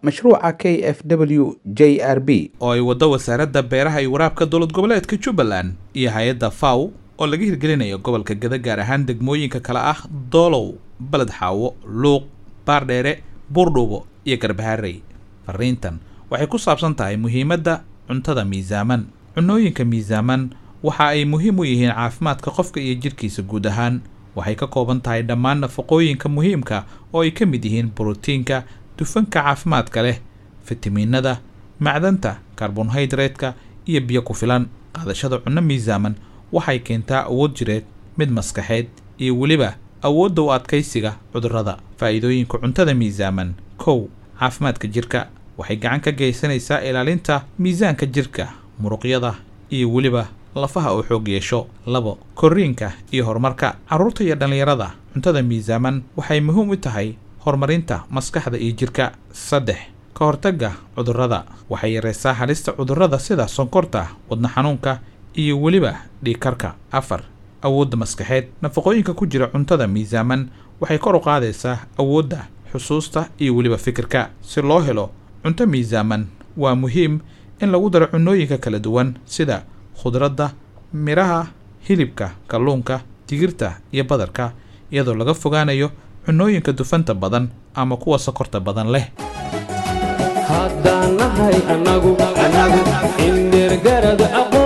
mashruuca k f w j r b oo ay waddo wasaaradda beeraha iyo waraabka dowlad goboleedka jubbaland iyo hay-adda faw oo laga hirgelinayo gobolka gada gaar ahaan degmooyinka kale ah doolow baled xaawo luuq baardheere buurdhuubo iyo garbaharey fariintan waxay ku saabsan tahay muhiimadda cuntada miisaaman cunooyinka miisaaman waxa ay muhiim u yihiin caafimaadka qofka iyo jidhkiisa guud ahaan waxay ka kooban tahay dhammaan nafaqooyinka muhiimka oo ay ka mid yihiin borotiinka dufanka caafimaadka leh fitamiinada macdanta karbonhaydraytka iyo biyo ku filan qaadashada cunno miisaaman waxay keentaa awood jireed mid maskaxeed iyo weliba awoodda u adkaysiga cudurrada faa'iidooyinka cuntada miisaaman kow caafimaadka jirka waxay gacan ka geysanaysaa ilaalinta miisaanka jirka muruqyada iyo weliba lafaha uu xoog yeesho labo korriinka iyo horumarka carruurta iyo dhallinyarada cuntada miisaaman waxay muhiim u tahay horumarinta maskaxda iyo jirka saddex ka hortagga cudurrada waxay yaraysaa halista cudurrada sida sonkorta wadna xanuunka iyo weliba dhiigkarka afar awoodda maskaxeed nafaqooyinka ku jira cuntada miisaaman waxay kor u qaadaysaa awoodda xusuusta iyo weliba fikirka si loo helo cunto miisaaman waa muhiim in lagu daro cunooyinka kala duwan sida khudradda midhaha hilibka kalluunka digirta iyo badarka iyadoo laga fogaanayo cunooyinka dufanta badan ama kuwa sokorta badan leh haddaan nahay annagu indhergarad aqo